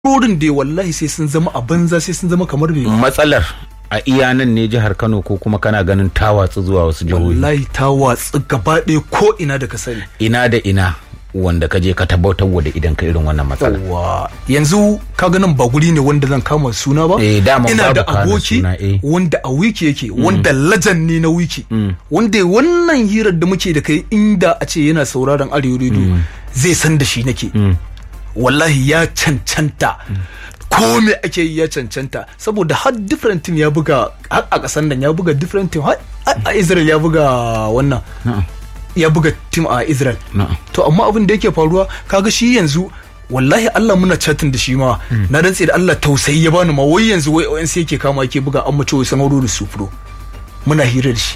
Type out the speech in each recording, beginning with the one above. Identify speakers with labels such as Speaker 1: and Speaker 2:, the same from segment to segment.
Speaker 1: rorin da wallahi sai sun zama a banza sai sun zama kamar bai
Speaker 2: matsalar a iya nan ne jihar Kano ko kuma kana ganin ta watsu zuwa wasu jihohi
Speaker 1: wallahi ta watsu gaba ɗaya ko ina da ka sani
Speaker 2: ina da ina wanda ka je ka tabbatar da idan ka irin wannan matsala
Speaker 1: wa yanzu ka ganin ba guri ne wanda zan kama suna ba
Speaker 2: Eh, daman
Speaker 1: ina da
Speaker 2: babu kama
Speaker 1: aboki
Speaker 2: suna, eh.
Speaker 1: wanda a wiki yake wanda lajan ne na wiki wanda wannan hirar da muke da kai inda a ce yana sauraron arewa radio zai san da shi nake wallahi ya cancanta ko me ake yi ya cancanta saboda har different team ya buga har a kasan nan ya buga different team har a Israel ya buga wannan ya buga team a Israel
Speaker 2: Na'am.
Speaker 1: to amma abin da yake faruwa kaga shi yanzu wallahi Allah muna chatin da shi ma na rantse da Allah tausayi ya bani ma wai yanzu wai ONC yake kama yake buga an mace wai sanaro da su pro muna hira da shi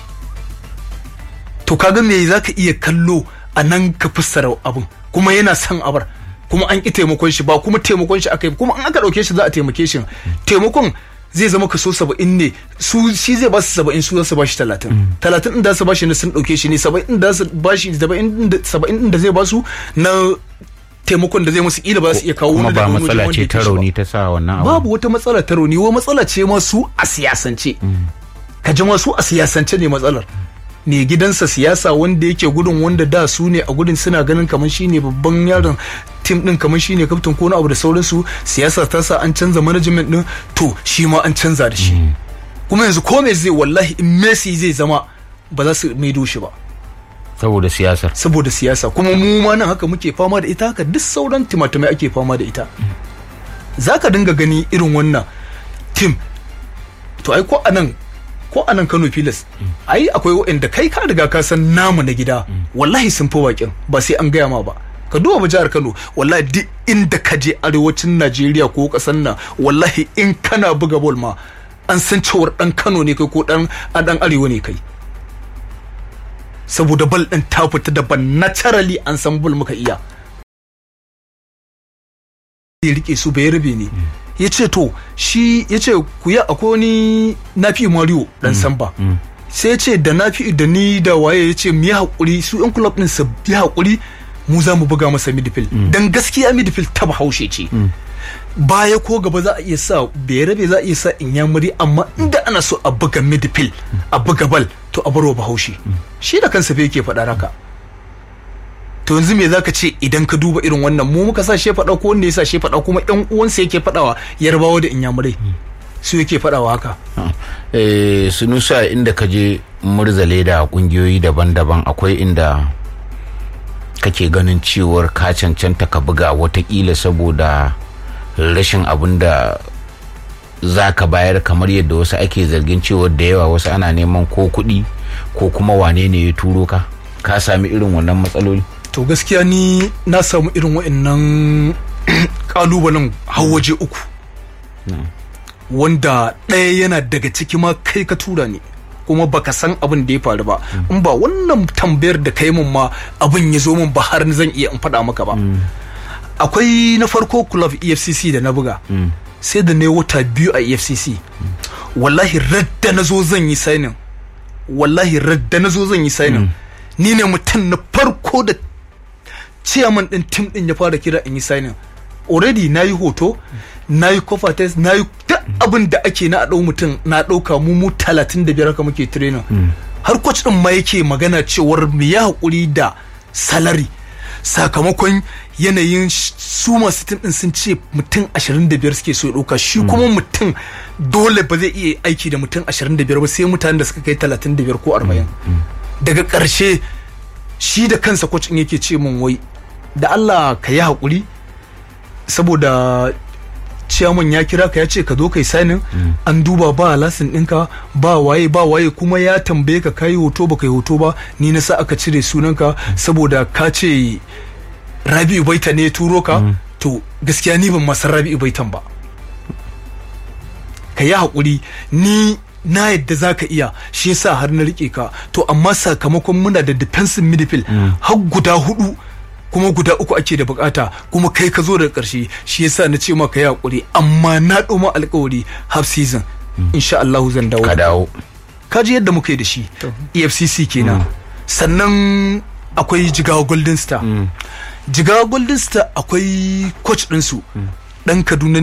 Speaker 1: to kaga me zaka iya kallo a nan ka fassara abin kuma yana son abar kuma an ki taimakon shi ba kuma taimakon shi aka yi kuma an aka dauke shi za a taimake shi taimakon zai zama kaso saba'in ne su shi zai ba su saba'in su za su ba shi talatin talatin din da su ba shi ne sun dauke shi ne saba'in din da su ba shi saba'in din da- saba'in din da zai ba su na taimakon da zai musu kila ba za su iya kawo
Speaker 2: kuma
Speaker 1: wani
Speaker 2: ba
Speaker 1: daga wani wajen
Speaker 2: matsala
Speaker 1: wanda
Speaker 2: ce
Speaker 1: yake
Speaker 2: ta
Speaker 1: shi ba.
Speaker 2: rauni ta sa wannan abu
Speaker 1: babu wata matsala ta rauni wa matsala ce ma su a siyasance ka ji ma su a siyasance ne matsalar ne gidansa siyasa wanda yake gudun wanda da su ne a gudun suna ganin kamar shine babban yaron tim din kamar shine kaftin ko na abu da sauransu siyasa ta sa an canza management din to shi ma an canza da shi kuma yanzu ko me zai wallahi in Messi zai zama ba za su maido shi ba
Speaker 2: saboda siyasar
Speaker 1: saboda siyasa kuma mu ma nan haka muke fama da ita haka duk sauran timatimai ake fama da ita za ka dinga gani irin wannan tim to ai ko anan ko anan Kano Pilas ai akwai waɗanda kai ka riga ka san namu na gida wallahi sun fi waƙin ba sai an gaya ma ba ka duba mu jihar Kano wallahi duk inda ka je arewacin Najeriya ko ƙasar nan wallahi in kana buga bol ma an san cewar dan Kano ne kai ko dan a dan arewa ne kai saboda bal ɗin ta fita daban naturally an san bal muka iya ya rike su bai rabe ne ya ce to shi ya ce ku yi akwai wani nafi mario dan samba sai ya ce da nafi da ni da waye ya ce mu yi haƙuri su yan club ɗin su yi haƙuri mu za mu buga masa midfield dan gaskiya midfield ta bahaushe ce baya ko gaba za a iya sa bai rabe za a iya sa inyamuri amma inda ana so a buga midfield a buga bal to a barwa bahaushe shi da kansa fa yake faɗa haka to yanzu me zaka ce idan ka duba irin wannan mu muka sa shi faɗa ko wanda ya sa shi faɗa kuma ƴan uwansa yake faɗawa yarbawa da inyamurai su yake faɗawa haka
Speaker 2: eh sunusa inda ka je murzale da kungiyoyi daban-daban akwai inda kake ganin cewar ka cancanta ka buga watakila saboda rashin abin da za ka bayar kamar yadda wasu ake zargin cewar da yawa wasu ana neman ko kuɗi ko kuma wane ne ya turo ka ka sami irin wannan matsaloli
Speaker 1: to gaskiya ni na samu irin wa'annan kalubalen har waje uku wanda ɗaya yana daga ciki ma kai ka tura ni kuma baka san abin da ya faru ba in ba wannan tambayar da kai mun ma abin ya zo min ba har zan iya in faɗa maka ba akwai na farko club efcc da na buga sai da ne wata biyu a efcc wallahi radda na zo zan yi sainin wallahi radda na zo zan yi sainin ni ne mutum na farko da chairman din tim din ya fara kira in yi signing already na yi hoto na yi cover test na yi duk abin da ake na a ɗau mutum na ɗauka mu mu talatin da biyar haka muke training har coach din ma yake magana cewar mu ya haƙuri da salary sakamakon yanayin sh- su masu tim din sun ce mutum 25 suke so ya ɗauka shi kuma mutum dole ba zai iya aiki da mutum 25 ba sai mutanen da suka kai 35 ko 40 daga ƙarshe shi da kansa coach din yake ce min wai da Allah ka yi haƙuri saboda ciyaman ya kira ka ya ce ka zo kai sanin an duba ba lasin ɗinka ba waye ba waye kuma ya tambaye ka kayi hoto ba kai hoto ba ni na sa aka cire sunanka saboda ka ce rabi'u baita ne ya turo ka to gaskiya ni ban masa rabi'u baitan ba ka yi haƙuri ni na yadda za ka iya shi yasa har na rike ka to amma sakamakon muna da defensive midfield har guda hudu kuma guda uku ake da bukata kuma kai ka zo daga karshe shi yasa na ce maka ya hakuri amma na ɗoma alkawari half season insha Allah zan dawo
Speaker 2: ka dawo
Speaker 1: ka ji yadda muka yi da shi EFCC kenan sannan akwai jigawa golden star jigawa golden star akwai coach ɗinsu ɗan kaduna